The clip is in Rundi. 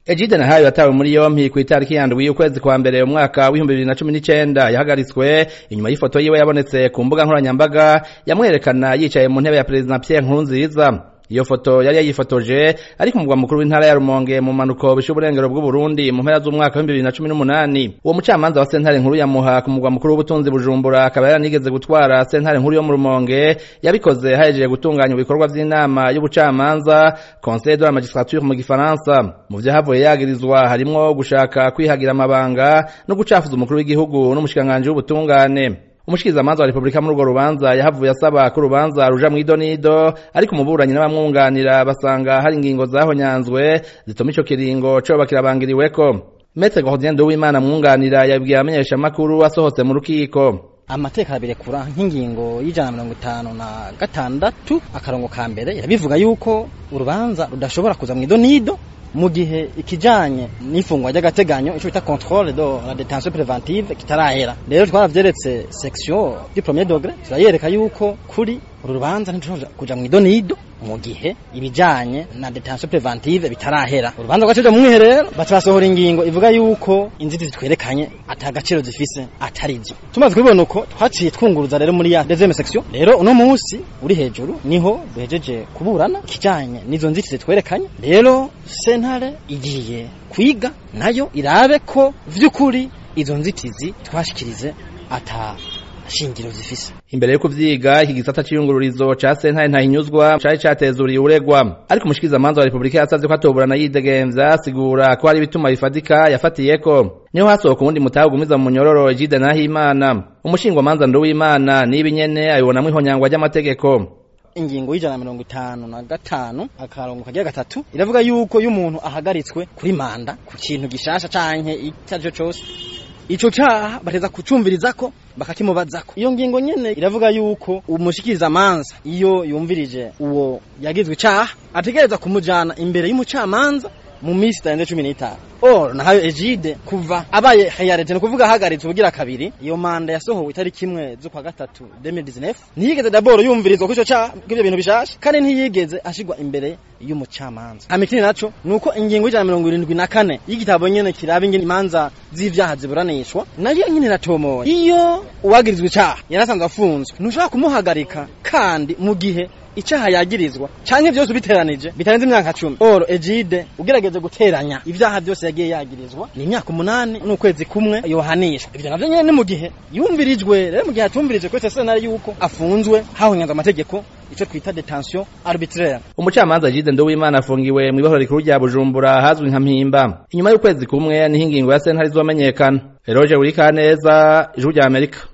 Ejide Nahayo yatawe muri yompi ku itariki yandwi ukwezi kwa mbere umwaka w'ibihumbi bibiri na cumi n'icenda yahagaritswe inyuma y'ifoto yiwe yabonetse ku mbuga nkoranyambaga yamwerekana yicaye mu ntebe ya perezida Pierre Nkurunziza iyo foto yari yayifotoje ari ku mugwa mukuru w'intara ya Rumonge mu manuko bishe uburengero bw'u Burundi mu mpera z'umwaka wa 2018 uwo mucamanza wa sentare nkuru ya Muha ku mugwa mukuru w'ubutunzi Bujumbura akaba yaranigeze gutwara sentare nkuru yo mu Rumonge yabikoze hajeje gutunganya ibikorwa vy'inama y'ubucamanza Conseil de la magistrature mu gifaransa mu vyahavuye yagirizwa harimwo gushaka kwihagira amabanga no gucafuza umukuru w'igihugu n'umushikanganje w'ubutungane umushikizamanza wa Republika muri urwo rubanza yahavuye asaba ko urubanza ruja mw'idonido ariko umuburanyi n'abamwunganira basanga hari ingingo zahonyanzwe zituma ico kiringo coba kirabangiriweko Maître Gordien Uwimana mwunganira yabwiye abamenyesha makuru asohotse mu rukiko amateka abirekura nk'ingingo y'ijana na mirongo itanu na gatandatu akarongo ka mbere irabivuga yuko urubanza rudashobora kuza mw'idonido mu gihe ikijanye n'ifungwa ry'agateganyo ico bita contrôle de la détention préventive kitarahera rero twaravyeretse section du premier degré turayereka yuko kuri uru rubanza ntidushobora kuja mw'idonido mu gihe ibijanye na detention préventive bitarahera urubanza rwacije mu mwiherero baca basohora ingingo ivuga yuko inzitizi twerekanye ata gaciro zifise atarizo tumaze kubibona uko twaciye twunguruza rero muri ya deuxième section rero uno munsi uri hejuru niho duhejeje kuburana kijanye n'izo nzitizi twerekanye rero sentare igiye kwiga nayo irabe ko vy'ukuri izo nzitizi twashikirize ata shingiro zifise imbere yo kuvyiga iki gisata c'iyungururizo ca sentare ntahinyuzwa cari catezuriye uregwa ariko umushikizamanza wa Republika yasavye ko atoburana yidegemvya asigura ko hari ibituma bifatika yafatiyeko niho hasohoka uwundi mutahe ugumiza mu munyororo Egide Nahimana umushingwamanza Nduwimana niba nyene abibonamwo ihonyangwa ry'amategeko ingingo y'ijana mirongo itanu na gatanu akarongo kagira gatatu iravuga yuko iyo umuntu ahagaritswe kuri manda ku kintu gishasha canke icyo ari cyo cose ico caha bateza kucumvirizako bakakimubazako iyo ngingo nyene iravuga yuko umushikiriza manza iyo yumvirije uwo yagizwe icaha ategereza kumujana imbere y'umucamanza mu minsi itarenze cumi n'itanu or nahayo Egide kuva abaye hayarete no kuvuga ahagaritse ubugira kabiri iyo manda yasohowe itariki imwe z'ukwa gatatu 2019 ntiyigeze daboro yumvirizwa kw'ico ca kw'ivyo bintu bishasha kandi ntiyigeze ashigwa imbere y'umucamanza amikini naco nuko ingingo y'ijana mirongo irindwi na kane y'igitabo nyene kiraba ingene imanza z'ivyaha ziburanishwa nayo nyene iratomoye iyo uwagirizwa icaha yarasanzwe afunzwe ntushobora kumuhagarika kandi mu gihe icaha yagirizwa canke vyose ubiteranije bitarenze imyaka cumi oro Egide ugerageze guteranya ivyaha vyose yagiye yagirizwa ni imyaka umunani n'ukwezi kumwe yohanishwa ivyo navyo nyene ni mu gihe yumvirijwe rero mu gihe atumvirije kwese senari yuko afunzwe hahonyanzwe amategeko ico twita detention arbitraire umucamanza Egide Nduwimana afungiwe mw'ibohoro rikuru rya Bujumbura hazwi nka Mpimba inyuma y'ukwezi kumwe niho ingingo ya sentare izomenyekana Eroje Urikaneza ijuru rya Amerika